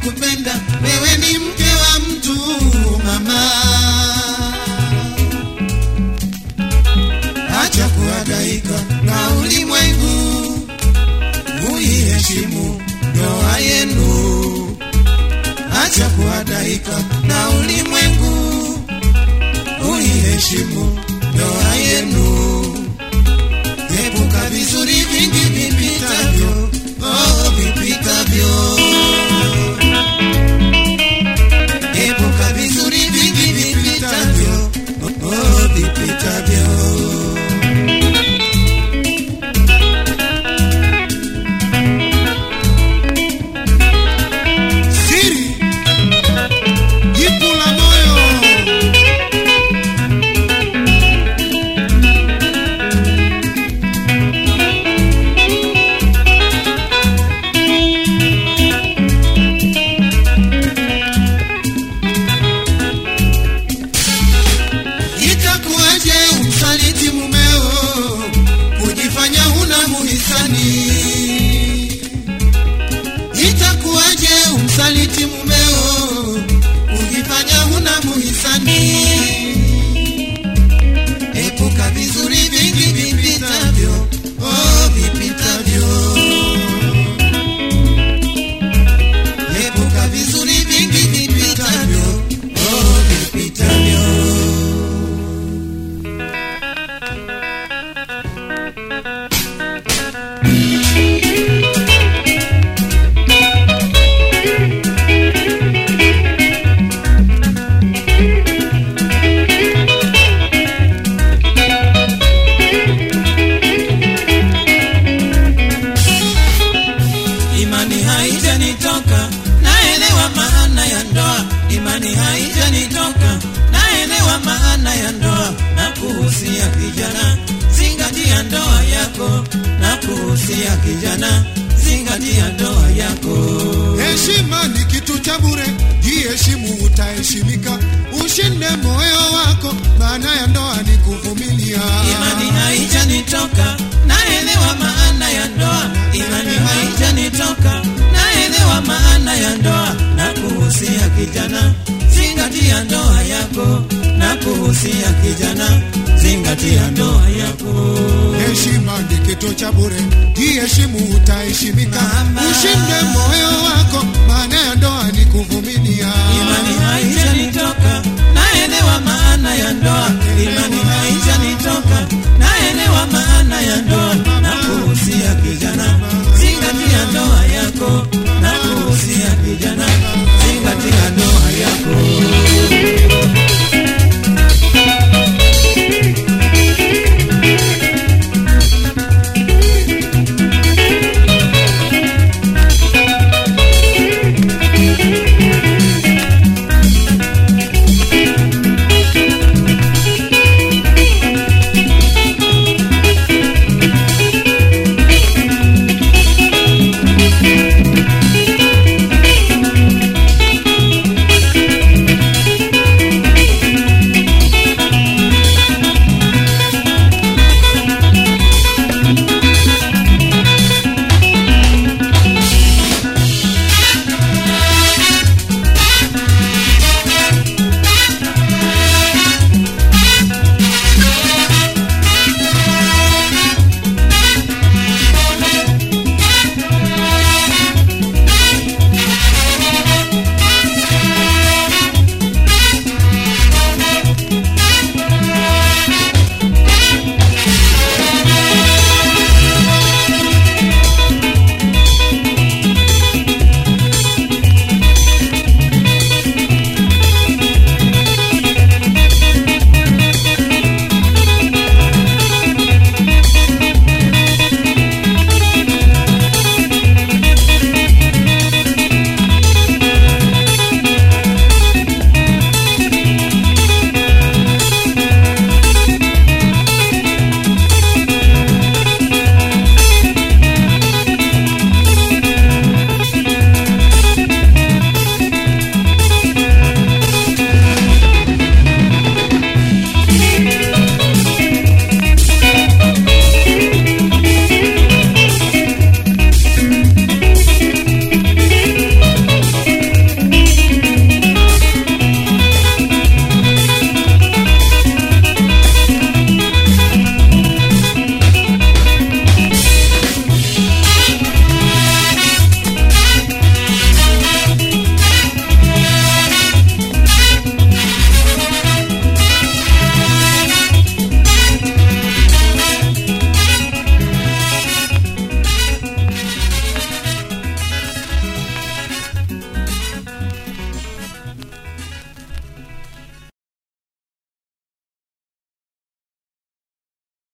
kupenda wewe ni mke wa mtu mama acha kuhangaika na ulimwengu muiheshimu ndoa yenu acha kuhangaika na ulimwengu muiheshimu ndoa yenu epuka vizuri vingi vipitavyo oh, vipitavyo epuka vizuri vingi vipitavyo oh, vipitavyo siri jipu la moyo itakuwaje umsaliti mumeo kujifanya huna muhisani itakuwaje umsaliti mumeo kujifanya huna muhisani epuka vizuri vingi vipitavyo oh, vipitavyo epuka vizuri vingi vipitavyo oh, vipitavyo imani haijanitoka naelewa maana ya ndoa imani haijanitoka naelewa maana ya ndoa na kuhusia kijana zingatia ndoa yako na kuhusia kijana zingatia ndoa yako Heshima ni kitu cha bure, jiheshimu utaheshimika. Ushinde moyo wako, maana ya ndoa ni kuvumilia. imani haijanitoka naelewa maana ya ndoa imani haijanitoka naelewa maana ya ndoa na kuhusia kijana zingatia ndoa yako na kuhusia kijana zingatia ndoa yako Heshima ni kitu cha bure, jiheshimu utaheshimika. Mama. Ushinde moyo